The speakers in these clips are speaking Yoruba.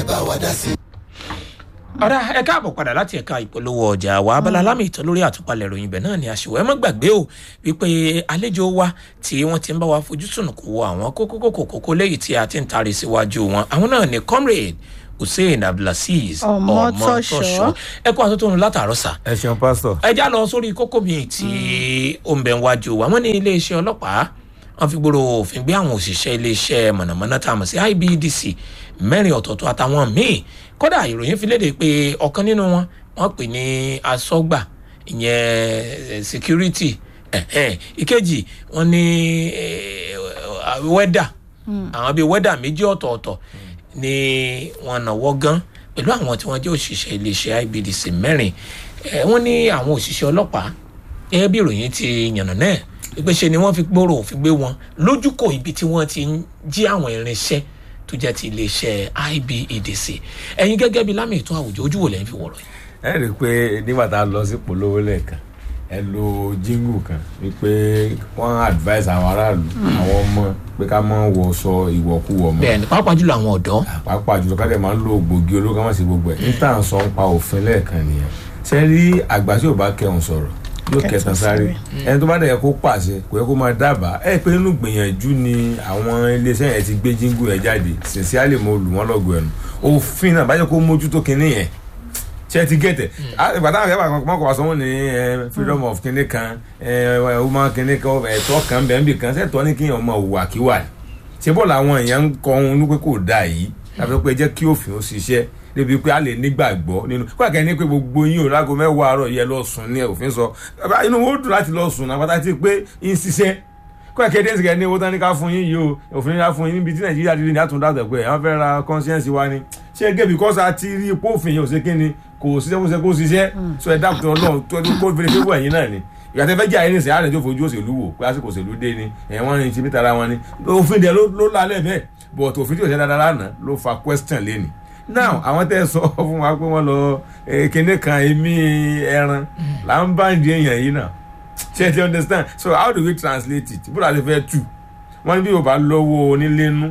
ẹ bá wa dá sí i. ọ̀rá ẹ káàbọ̀ padà láti ẹ̀ka ìpolówó ọjà wa abala lámì ìtàn lórí àtúpalẹ̀ ìròyìn ibẹ̀ náà ni àṣìwọ́ ẹ má gbàgbé o wípé àlejò wa tí wọ́n ti ń bá wa fojú sùnùkù wo àwọn kókókókó kókó léyìí tí a ti ń taari síwájú wọn àwọn náà ni comrade hussein abdulaziz Ọmọtọ́ṣọ́. ẹ kó àtúntò látàárọ̀ sà ẹ ṣeun pásítọ̀. ẹ já lọ sórí kókó mi tí ó ń bẹ wájú wa wọn ní iléeṣẹ́ ọlọ́pàá wọn fi gbòòrò òfin gbé àwọn òṣìṣẹ́ iléeṣẹ́ mọ̀nàmọ́ná tá a mọ̀ sí ibdc mẹ́rin ọ̀tọ̀ọ̀tọ̀ àtàwọn míì kódà ìròyìn fi léde pé ọ̀kan nínú wọn wọ́n pè ní asọ́gbà ìyẹn eh, security ẹ̀hẹ́n. ìkejì wọ́n ní eh, wẹ́dà àwọn bíi wẹ́dà méjì ọ̀tọ̀ọ̀tọ̀ ni wọ́n náwó gan pẹ̀lú àwọn tí wọ́n jẹ́ òṣìṣẹ́ iléeṣẹ́ ibdc mẹ́rin Eh, wọ́n ní àwọn òṣìṣẹ́ ọlọ́pàá gẹ́gẹ́ bí ìròyìn ti yànnà náà wípé ṣe ni wọ́n fi gbòòrò òfin gbé wọn lójúkò ibi tí wọ́n ti ń jí àwọn irinṣẹ́ tó jẹ́ ti iléeṣẹ́ ibedc ẹ̀yin gẹ́gẹ́ bí lámì ètò àwùjọ ojú wo lẹ́yìn fi wọ̀rọ̀ yìí. ẹ rí i pé nígbà tá a lọ sí polówó lẹ́ẹ̀kan ẹ lo jíngù kan wípé wọ́n advice àwọn aráàlú àwọn ọmọ pé ká má wọṣọ ìwọ̀kuwọ̀ mọ́ bẹ́ẹ̀ ni pàápàá jùlọ àwọn ọ̀dọ́ pàápàá jùlọ ká dẹ̀ máa ń lo gbòógì olóró ká má sí gbogbo ẹ̀ níta ń sọ ń pa òfin lẹ́ẹ̀kan nìyẹn ṣé rí àgbà tí ò bá kẹun sọ̀rọ̀ yóò kẹtàn sáré ẹni tó bá dẹ̀ yẹ kó pàṣẹ kò yẹ kó máa dábàá ẹ pé nínú gbìyànjú ni àwọn iléeṣẹ́ yẹn ti gbé jíngù yẹn jáde sincerely mo lù wọ́n lọ́gọ̀ ẹnu òfin náà bájẹ́ kó mójútó kinní yẹn ṣe ti gẹ̀tẹ̀ ìgbà táwọn akẹ́kọ̀ọ́ kan mọ́kọ̀ wá sọ́wọ́n ní eh, freedom of kinní kan eh, woman kinní kan ẹ̀tọ́ kan bẹ́ẹ̀ bì kan ṣẹ̀tọ́ ní kíyàn ọmọ òwà kíwà ni ṣé bọ́ọ̀lù àwọn èèyàn ń kọ́ ohun ní pé kò dáa yìí láti pé jẹ́ kí òfin ó ṣiṣẹ́ débi pé a lè nígbàgbọ́ nínú kó àkẹ́ ní pé gbogbo yín ò lágo mẹ́wàá àárọ̀ yẹ lọ sùn ní òfin sọ inú wo dùn láti lọ sùn náà pátá pé ń ṣiṣẹ́ kó àkẹ́ dé ìsìnkẹ́ ní owó tán ní ká fún yín yìí o òfin ká fún yín níbi tí nàìjíríà ti rí ní àtúndàtọ̀ pé àwọn fẹ́ ra conscience wa ni ṣé gé because a ti rí ipò òfin yìí ò ṣe kí ni kò ṣiṣẹ́ kó ṣe kó ṣiṣẹ́ so ẹ dákun tó ọlọ́run tó ẹni kó fèrè fún ẹ̀yìn náà ni ìgbà tẹ́ fẹ́ jẹ́ àyè nìsín àárẹ̀ tó fojú òṣèlú wò pé àsìkò òṣèlú dé ni ẹ̀wọ̀n ni ti mítara wọn ni òfin dẹ̀ ló ló lálẹ́ bẹ́ẹ̀ but òfin tí ò ṣe dáadáa lánàá ló fa question lẹ́nu now àwọn tẹ́ sọ fún wa pé wọ́n lọ eh, kinní kan èmi ẹran là ń bá ìdí èèyàn yìí náà ṣe ti understand so how do we translate it bó la ti fẹ́ tù wọ́n ní bí o bá lọ́wọ́ onílénu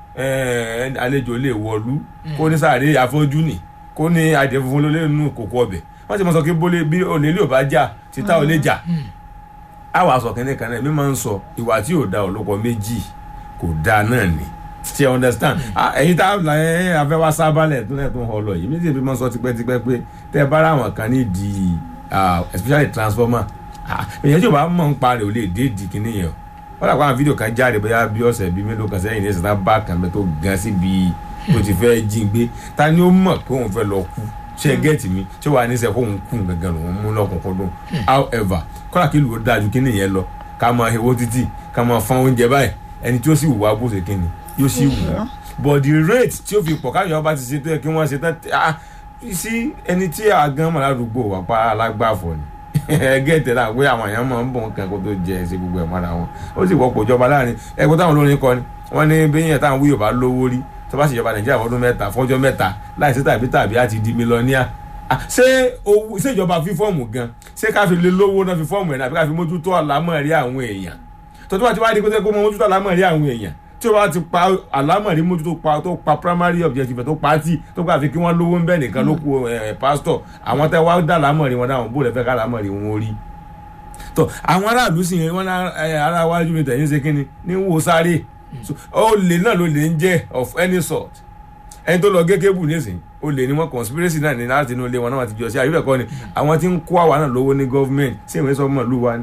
eh, àlejò lè wọ̀lú kó ní sáré afọ́jú nì kó ní adìẹ funfun ló lé nínú kòkó ọbẹ̀ wọ́n ti mọ̀ sọ pé bólé bí olè lè ò bá jà títà ò lè jà àwọn aṣọ kìnìún kan náà mi máa ń sọ ìwà tí ò da ọ̀lọ́kọ méjì kò da náà ni ṣe understand Ah, ẹ̀yin tá ẹ afẹ́ wá sábàlẹ̀ tó náà tó ń họ lọ yìí méjì bí mo sọ tipẹ́tipẹ́ pé tẹ́ ẹ bá ra àwọn kan ní di ah, especially transformer Ah, èyàn tí ò bá mọ̀ ń parẹ́ ò lè dé di kíní yẹn o wọ́n dàgbà àwọn fídíò kan jáde bóyá bí ọ̀sẹ̀ bíi mélòó kan sẹ́yìn ní ìsìn tá bá kan bẹ́ẹ̀ tó gan síbi tó ti fẹ́ jí gbé ta ni ó mọ̀ pé òun fẹ́ lọ kú ṣe gẹ́ẹ̀tì mi ṣé wàá ní sẹ́ kó òun kú gangan lòun mú lọ́kùnkúndùn however kọ́lá kí lùú dájú kíní yẹn lọ ká máa hewó títì ká máa fọ́n oúnjẹ báyìí ẹni tí ó sì wù wá bó ṣe kíni yóò sì wù ú but the rate tí ó fi pọ̀ káyọ̀ bá ti ṣe tó yẹ kí wọ́n ṣe tán ah sí ẹni tí àgán mọ̀ ládùúgbò wà pa alágbàfọ̀ ni gẹ́tẹ̀ náà pé àwọn èèyàn máa ń bọ̀ nǹkan kó tó jẹ ṣe gbogbo ẹ̀ mọ́ra wọn ó sì wọ́pọ̀ ìjọba láàrin ẹ̀kọ́ táwọn olórin kọ ni wọ́n ní bẹ́yìn táwọn wíyọ̀ bá lówó rí tó bá ṣèjọba nàìjíríà fọdún mẹ́ta fọ́jọ́ mẹ́ta láìsí tàbí tàbí àti di mílíọ̀nìà Ah, ṣé owó ṣé ìjọba fi fọ́ọ̀mù gan ṣé ká fi lè lówó náà fi fọ́ọ̀mù ẹ̀ náà àbí ká fi mójútó àlámọ̀rí àwọn èèyàn tó tó bá ti wá di pé kó mọ mójútó àlámọ̀rí àwọn èèyàn tí o bá ti pa àlámọ̀rí mójútó pa tó pa primary objective tó pa tí tó gbà fi kí wọ́n lówó ń bẹ̀ nìkan ló kú ẹ̀ pásítọ̀ àwọn tẹ́ wá dá àlámọ̀rí wọn dáhùn bó lè fẹ́ ká àlámọ̀rí wọn rí tó àwọn aráàlú sì yẹn wọn ní ẹ, ara wájú mi tẹ̀yìn ṣe kínni ní wo sáré So, olè náà ló lè ń jẹ́ of any sort ẹni tó lọ gé kébù nísìnyí olè ni wọn conspiracy náà ní láti inú ilé wọn náà wọn ti jọ sí àyùbẹ̀ kọ́ ni àwọn tí ń kó àwa náà lówó ní government sí ìwé sọmọ ìlú wa ni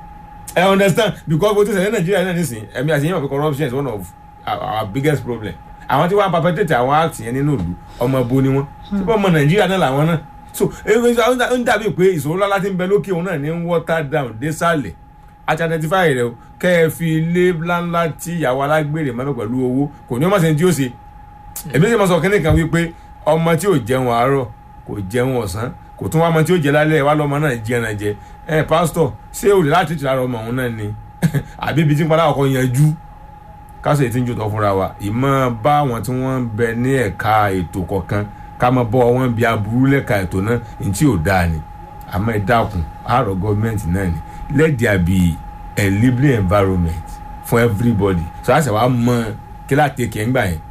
I understand because bó ti ṣẹlẹ̀ Nàìjíríà náà nísìnyí ẹ̀mí àti yẹn wọ̀ pé corruption is one of our, our biggest problem àwọn tí wọ́n perpetrate àwọn act yẹn nínú ìlú ọmọ ibo ni wọ́n tí wọ́n mọ Nàìjíríà náà làwọn náà so ewé ó ń dàbí pé ìṣòro ńlá láti ń bẹ lókè òun náà ní water down désàlẹ̀ àti identify rẹ o kẹ́ ẹ fi ilé ńláńlá tí ìyàwó alágbèrè mọ́mọ́ pẹ̀lú owó kò ní ọmọ sẹ́ni tí ó ṣe èmi sì máa sọ kínní kan wípé ọmọ tí ò jẹun àárọ̀ kò jẹun ọ̀sán kò tún wá ọmọ tí ó jẹ lálẹ́ wá lọ́mọ náà jẹ ẹran jẹ ẹ pásítọ̀ ṣé olè láti tìlára ọmọ òun náà ni àbí ibi tí ń padà ọkọ yanjú kásẹ̀ tí ń jò tọ́ fúnra wa ìmọ̀ bá àwọn tí wọ́n ń bẹ ní ẹ̀ka ètò kọ̀ọ̀kan ká máa bọ́ wọn bí aburú lẹ́ka ètò náà ní tí ò dáa ni àmọ́ ẹ dákun àárọ̀ gọ́ọ̀mẹ̀ntì náà ni let there be a lively environment for everybody so àṣẹ wa mọ kí láti kẹ́ ń gbà yẹn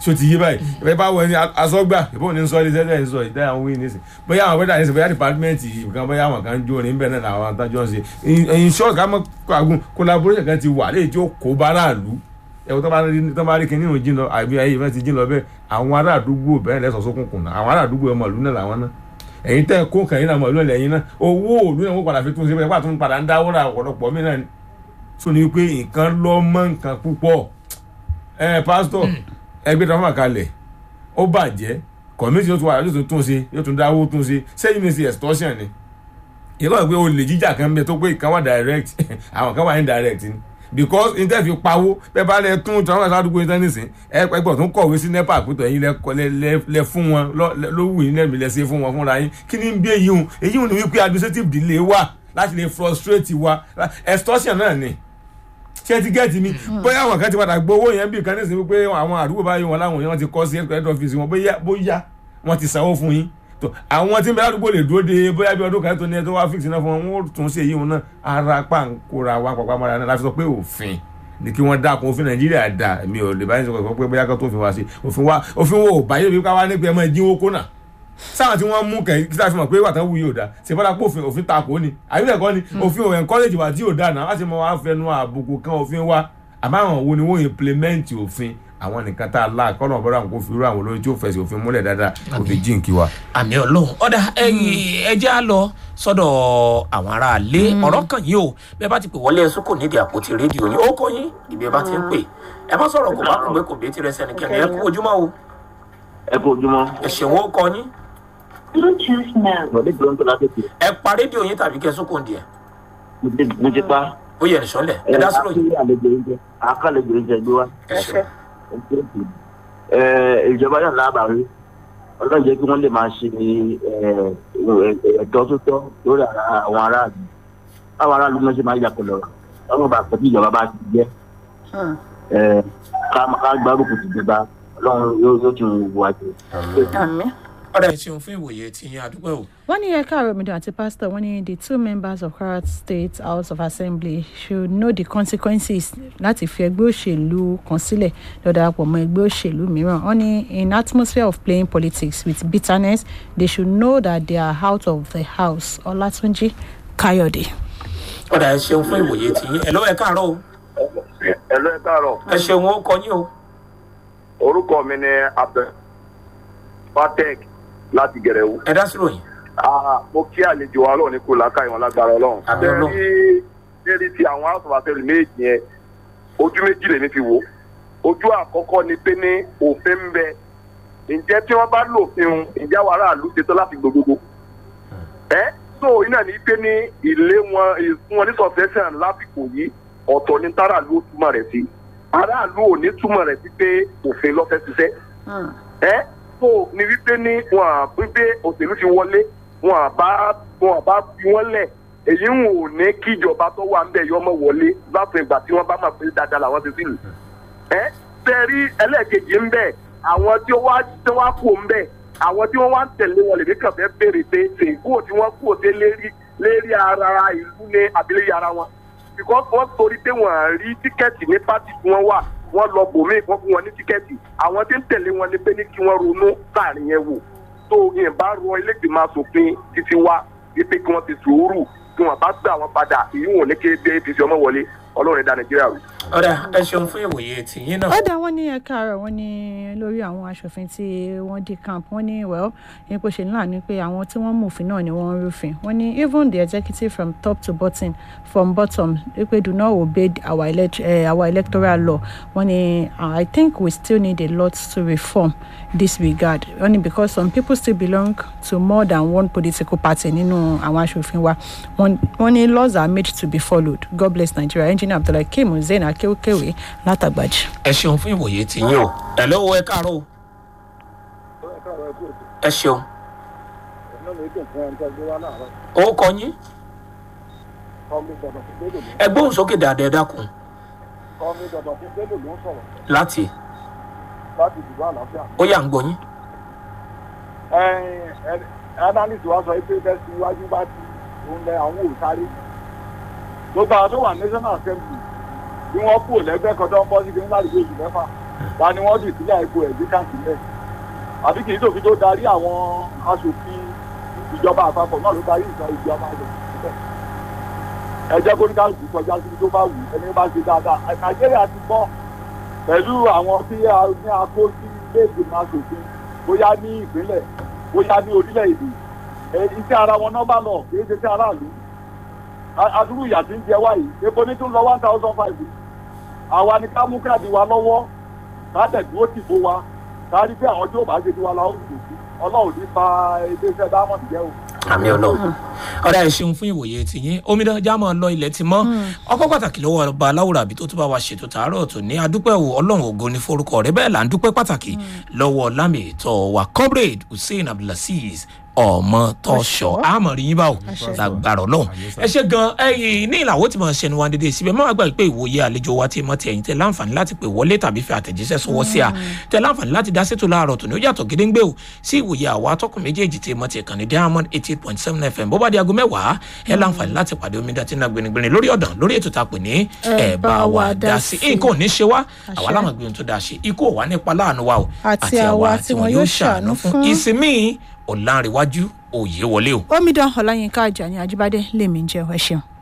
so ti yé báyìí ìbẹ́ bá wọ ẹni asọ́gbà ìbọn ní sọ ilé sẹ́sẹ́ ń sọ ìdá àwọn wíì nísìn bóyá àwọn wẹ́dà nísìn bóyá dìpátímẹ́ǹtì nǹkan bóyá àwọn kan jó ní bẹ́ẹ̀ náà làwọn àtàjọ ń ṣe in short ká mọ́ kàgùn collaboration kan ti wà léyìí tí ó kó báráàlú ẹ̀wọ̀n tó bá rí tó bá rí kinní ìrùn jìn lọ àbí ayé ìfẹ́ ti jìn lọ bẹ́ẹ̀ àwọn ará àdúgbò bẹ́ẹ̀ lẹ́sọ̀ sókùnkùn náà àwọn ará àdúgbò ọmọ ìlú náà làwọn náà ẹ̀yin tẹ́ kó kẹ́yìn náà mọ̀ ìlú ẹ̀yìn náà owó òlú náà wọ́n padà fi tún ṣe bẹ́ẹ̀ pàtó ń padà ń dáwọ́ ra ọ̀pọ̀lọpọ̀ mí náà ni so ni pé nǹkan lọ mọ́ nǹkan púpọ̀ ẹ pásítọ̀ ẹgbẹ́ tó fà kalẹ̀ ó bàjẹ́ kọ̀míṣì yóò tún wà yóò tún tún ṣe yóò tún dáwó tún ṣe sẹ́yìn ní sí extortion ni ìlọ́ọ̀ pé olè jíjà kan bẹ tó pé ìkan wà direct àwọn kan wà indirect ni because n tẹ́ fi pawó bẹ́ẹ̀ bá lẹ tún tí wọ́n bá sádùúgbò yín tán nísìn ẹ ẹgbẹ́ tó ń kọ̀wé sí nepa àpótọ̀ ẹ̀yin lẹ fún wọn lówù yín lẹ́mìí lẹ ṣe fún wọn fúnra yín kí ni ń bí èyí hùn èyí hùn ni wípé administrative delay wà láti lè frustrate wa extortion náà ni ṣé ti gẹ́ẹ̀tì mi bóyá àwọn kan ti padà gbowó yẹn bí kan nísìnyí pé àwọn àdúgbò báyìí wọn láwọn yẹn wọn ti kọ́ sí head office wọn bóyá bóyá wọn ti sanwó fún yín tó àwọn tí ń bẹ ládùúgbò lè dúró de bóyá bí ọdún kan tó ní ẹ tó wá fix náà fún wọn wọn ó tún ṣe èyí wọn náà ara pàǹkóra wa pàpà mọ́ra náà láti sọ pé òfin ni kí wọ́n dákun òfin nàìjíríà dà mí ò lè báyìí sọ pé bóyá kan tó fi wá sí òfin wa òfin wo ò báyìí bí ká wá ní pé ẹ máa dínwó kó náà sáwọn tí wọ́n mú kẹ̀ kí sáà fi mọ̀ pé wà tán wù yóò dá ṣe fọ́dà pé òfin òfin takò ni àbílẹ̀ kọ́ ni òfin ò encourage wa tí yóò dá náà láti mọ wá fẹnu àbùkù kan òfin wa àmọ́ àwọn wo ni wọ́n implement òfin àwọn nìkan tá a la kọ́nà ọ̀bọ̀dọ̀ àwọn kò fi irú àwọn olórin tí ó fẹsẹ̀ òfin múlẹ̀ dáadáa òfin jíǹkì wa. àmì ọlọ́run ọ̀dà ẹjẹ́ á lọ sọ́dọ̀ àwọn aráalé ọ̀rọ̀ kan yìí o bẹ́ẹ̀ bá ti pè wọlé ẹ̀sùn kò nídìí àpótí rédíò yìí ó kọ́ yín ìbí ẹ bá ti ń pè ẹ má sọ̀rọ̀ kò bá kùn pé kò bí tirẹ̀ sẹ́nikẹ́ni ẹ kú ojúmọ́ o ẹ kú ojúmọ́. ẹ ṣèwọ́ ó kọ́ yín Bluetooth mode. bọ̀dé tó ń tọ́lá tètè ẹ pa rédíò yín tàbí kẹ́ sókò díẹ̀ mo ti mo ti pa. ó yẹ nìṣọ́lẹ̀ ẹ dá sọ̀rọ̀ yìí akílẹ̀ àlejò oúnjẹ akálejò oúnjẹ gbé wá. ẹ ṣe ẹ ìjọba náà lábàárí ọlọ́run jẹ́ kí wọ́n lè máa ṣe ẹ̀tọ́ tó tọ́ lórí àwọn aráàlú báwọn aráàlú náà ṣe máa yàpọ̀ lọ́rọ̀ ọlọ́run bá pẹ̀lú ìjọba bá ti jẹ́ ká gbárùkù tìjọba ọlọ́run yóò tún wù wá jù. Àmín. ọ̀dà ẹ ṣeun fún ìwòye tí yín àdúgbò o wọ́n ní ẹ̀ka àròmìdàn àti pásítọ̀ wọ́n ní the two members of Kwara State House of Assembly should know the consequences láti fi ẹgbẹ́ òṣèlú kan sílẹ̀ lọ darapọ̀ mọ́ ẹgbẹ́ òṣèlú mìíràn wọ́n ní in atmosphere of playing politics with bitterness they should know that they are out of the house Ọlátúnjí Káyọ̀dé. ọ̀dà ẹ ṣeun fún ìwòye tí yín ẹ lọ́wọ́ ẹ káàárọ̀ o ẹ lọ ẹ káàárọ̀ ẹ ṣeun ó kọ́ yín o orúkọ mi ni abdul patek láti gẹrẹwu ẹ dá sọ̀rọ̀ yìí Ah, mo kí àlejò wa ọlọ́run ní kó làákà ìwọ̀n lágbára ọlọ́run. Àmín Ọlọ́run. Bẹ́ẹ̀ni lérí ti àwọn house of assembly méjì yẹn ojú méjì lèmi fi wò. Ojú àkọ́kọ́ ni pé ní òfin ń bẹ. Ǹjẹ́ tí wọ́n bá lòfin un, ǹjẹ́ àwọn aráàlú ṣetán láti gbogbogbò? Ẹ so iná ní pé ní ilé wọn ìfún wọn ní succession lásìkò yìí ọ̀tọ̀ ní táràlú ó túmọ̀ rẹ̀ sí. Aráàlú ò ní túmọ̀ rẹ̀ sí pé òfin lọ́fẹ́ ṣiṣẹ́ ẹ tó ní wípé ní wọn à wípé òṣèlú ti wọlé wọn à bá wọn à bá fi wọn lẹ èyí ń wò ní kíjọba tó wà ń bẹ yọmọ wọlé láti ìgbà tí wọn bá máa pè é dáadáa làwọn ti sílù ẹ tẹrí ẹlẹ́ẹ̀kejì ń bẹ àwọn tí wọ́n tí wọ́n kú ń bẹ àwọn tí wọ́n wá ń tẹ̀lé wọn lèmi kàn fẹ́ béèrè pé ṣèkú tí wọ́n kú òde lérí lérí ara ìlú ní abilé ara wọn because wọ́n torí pé wọ́n à rí tíkẹ́ẹ̀tì ní pátì tí wọ́n wà wọ́n lọ bòmíì wọ́n fún wọn ní tíkẹ́ẹ̀tì àwọn tí ń tẹ̀lé wọn ni pé ní kí wọ́n ronú láàrin yẹn wò tó yẹn bá rọ ilégbèmọ̀ asòfin títí wá wípé kí wọ́n ti sùúrù kí wọ́n bá gbà wọ́n padà èyí wọn ò ní kéde apc ọmọ wọlé ọlọ́run ẹ̀dá nàìjíríà rò. ọ̀dà ẹ ṣeun fún ìwòye tí yín náà ó dá wọn ní ẹ̀ka àárọ̀ wọn ní lórí àwọn aṣòfin tí wọ́n dé camp wọ́n ní well ipò ṣe ńlá ni pé àwọn tí wọ́n mú òfin náà ni wọ́n ń rúfin wọ́n ní even the executive from top to bottom from bottom wípé do not obey our, elect, uh, our electoral law wọ́n ní uh, I think we still need a lot to reform this regard wọ́n ní because some people still belong to more than one political party nínú àwọn aṣòfin wa wọ́n wọ́n ní laws are made to be followed God bless Nigeria engineer Abdulhakeem Hussein Akéwkéwé látàgbàjì. ẹ ṣeun fún ìwòye tí yín o ẹ lọ́wọ́ ẹ káàárọ̀ o ẹ ṣeun ó kọ yín ẹ gbóhùn sókè dáadáa ẹ dákun láti ó yà ń gbọ́ yín analyst wa sọ pé bẹ́ẹ̀ sí iwájú bá ti òun lẹ àwọn ò sáré gbogbo àwọn tó wà national assembly bí wọ́n kú lẹ́gbẹ́ kan tó ń bọ́ sí kí n láti gbé oṣù mẹ́fà ta ni wọ́n dì sílẹ̀ ipò ẹ̀ gbé káàkiri àbí kì í sòfin tó darí àwọn aṣòfin ìjọba àpapọ̀ náà ló darí ìjọba ìjọba rẹ̀ síbẹ̀ ẹ jẹ́ kó ní káàkiri kọjá síbi tó bá wù ẹni bá ṣe dáadáa nàìjíríà ti gbọ́ pẹ̀lú àwọn tí a ní akó sí ilé ìgbìmọ̀ aṣòfin bóyá ní ìpínlẹ̀ bóyá ní orílẹ̀-èdè ẹ, iṣẹ́ ara wọn náà bá lọ kì í ṣe iṣẹ́ aráàlú A- adúrú ìyà tí ń jẹ wá yìí epo ní tún lọ one thousand five àwa ni ká mú káàdì wa lọ́wọ́ ká tẹ̀dúró tì fún wa ká rí pé àwọn tí ò bá ṣe tiwa la ó dùn sí ọlọ́run ní fa iléeṣẹ́ diamond jẹ́ o. àmì ọlọ́run ọ̀dà ẹ̀ ṣeun fún ìwòye tìyín omidan jámọ̀ lọ ilẹ̀ ti mọ́ ọkọ̀ pàtàkì lọ́wọ́ ọba aláwòrán àbí tó tún bá wa ṣètò tààrọ̀ tó ní adúpẹ́ o ọlọ́run ògo ní forúkọ rẹ bẹ́ẹ̀ là ń dúpẹ́ pàtàkì lọ́wọ́ lámì ètò wa comrade hussein abdulaziz ọmọ tọṣọ àmọ̀rí yín báwo lágbára ọlọ́run ẹ ṣe gan ẹyìn ní ìlàwó tí mo ṣe ni wọn dédé síbẹ̀ mọ́ àgbà pé ìwòye àlejò wa ti mọ́ ti ẹ̀yìn tẹ láǹfààní láti pè wọlé tàbí fi àtẹ̀jíṣẹ́ sọwọ́ sí a tẹ láǹfààní láti dá sétò láàárọ̀ tó ní ó yàtọ̀ gédéǹgbé o sí ìwòye àwa atọ́kùn méjèèjì tí mo ti kàn ní diamond eighty eight point seven fm bó bá di aago mẹ́wàá ẹ láǹfààní láti pàdé omi dátí náà gbẹnigbẹni lórí ọ̀dàn lórí ètò tá a pè ní ẹ bá wa dá sí nǹkan ò ní ṣe wá àwa láwọn gbé ohun tó dáa ṣe ikú ò wá nípa láàánú wa o Àti àwa tí wọn yóò ṣàánú fún. ìsinmi ọ̀làǹrẹ̀wájú òye wọlé o. omidan ọláyínká ajani ajíbádé lèmi ń jẹ ẹ ṣeun.